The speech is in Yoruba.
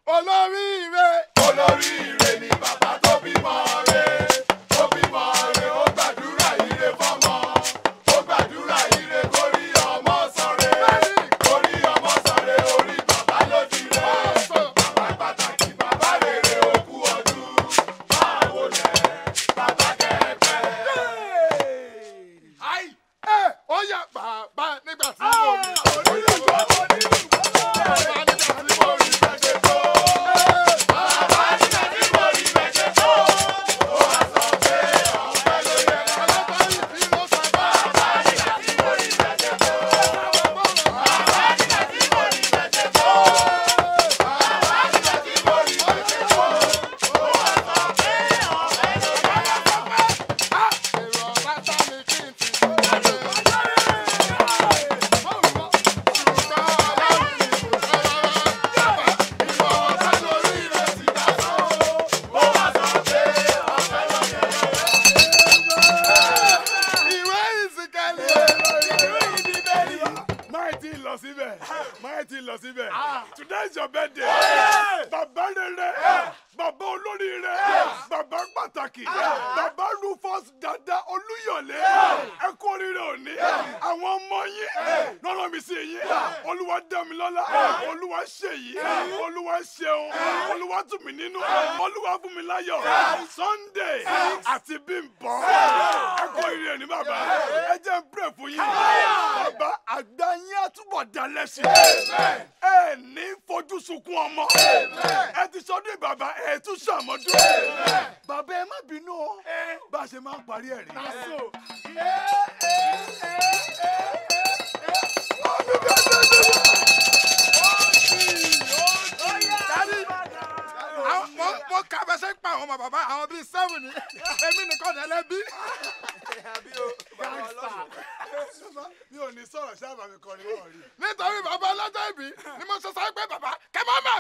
olóríire. olóríire ni bàbá tó bímọ re tó bímọ re ó gbàdúrà ire fọ́mọ ó gbàdúrà ire kórí ọmọ sọre kórí ọmọ sọre orí bàbá ló ti rẹ bàbá pàtàkì bàbá rere òkú ọdún báwo lẹ bàbá kẹpẹ. Ai! Ẹ ó yá bàbá nígbà tí mo rí. onílùgbọ́ onílùgbọ́ bàbá nígbà tí mo rí bẹ́ẹ̀ tó bàbá nígbà tí mo rí bẹ́ẹ̀ tó ó wá sọ pé ọ̀pẹ ló yẹ Ọlọ́pàá yìí fi ló sọ bá. bàbá nígbà tí mo rí bẹ́ẹ̀ tó. Bàbá nígbà tí mo rí bẹ́ẹ̀ tó. Bàbá nígbà tí mo rí bẹ́ẹ̀ tó. Ó wá sọ pé ọ̀pẹ ló yẹ. Èrò ọ̀bá tá mi kí n ti sọ. Ìwọ̀n ọ̀tá lórí rẹ̀ ti dá sọ. Ó wá sọ pé ọ̀pẹ ló yẹ. Ìwé ìsìnkẹ́lì. máa ti lọ síbẹ̀ máa ti lọ síbẹ̀ today is your birthday bàbá rere bàbá olóríire bàbá pàtàkì bàbá rufus dada olúyọ̀lé ẹ kú oríire òní àwọn ọmọ yín lọ́nà mi sí yín olúwa dámilọ́lá olúwa ṣèyí olúwa ṣeun olúwa tù mí nínú olúwa fún mi láyọ̀ sunday àti bímbọ́ ẹ kú oríire ní bàbá ẹ jẹ́ n pray fún yín bàbá àgbà yín àtúbọ̀ dalẹ̀ sí ẹ ní fojú sunkún ọmọ ẹ ti sọdún bàbá ẹ tún ṣàmọ́dún bàbá ẹ má bínú o bá a ṣe máa ń parí ẹ̀ rí. Àwọn- mo mo kà bẹ́ sẹ́ pa àwọn ọmọ bàbá àwọn bíi seven ni èmi nìkan ní ẹlẹ́bí. mi ò ní sọ̀rọ̀ sábà mi kọrin wọ́n rí. nítorí bàbá ọlọ́jọ́ ìbí ni mo ṣe sọ pé bàbá kẹ́ má má